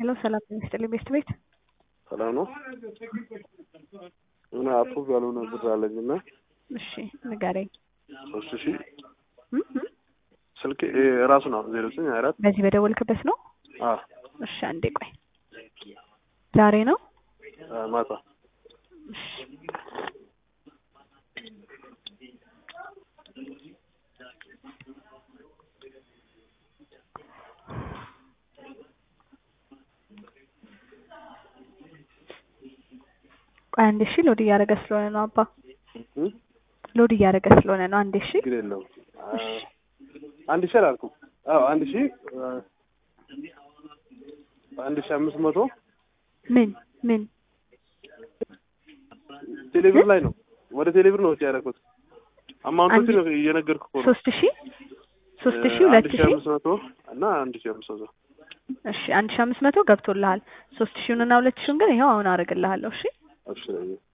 ሄሎ ሰላም ጤና ይስጥልኝ ቤስት ቤት ሰላም ነው። የሆነ አፕሩቭ ያልሆነ ብር አለኝ እና እሺ ንገረኝ ሶስት ሺህ እም እም ስልክ ራሱ ነው ዜሮ ዘጠኝ ሀያ አራት በዚህ በደወልክበት ነው አ እሺ አንዴ ቆይ ዛሬ ነው አ ማታ እሺ ቆይ አንዴ እሺ ሎድ እያደረገ ስለሆነ ነው አባ እም ሎድ እያደረገ ስለሆነ ነው አንዴ እሺ ችግር የለውም። አ አንድ ሺህ አላልኩም። አዎ አንድ ሺህ አ አንድ ሺህ አምስት መቶ ምን ምን ቴሌብር ላይ ነው ወደ ቴሌብር ነው ወጪ ያደረኩት። አማውንቶችን ነው እየነገርኩህ እኮ ነው። ሶስት ሺህ ሶስት ሺህ ሁለት አንድ ሺህ ሺህ አምስት መቶ እና አንድ ሺህ አምስት መቶ እሺ አንድ ሺህ አምስት መቶ ገብቶልሃል ሶስት ሺውን እና ሁለት ሺውን ግን ይኸው አሁን አደርግልሃለሁ እሺ አብሽረኝ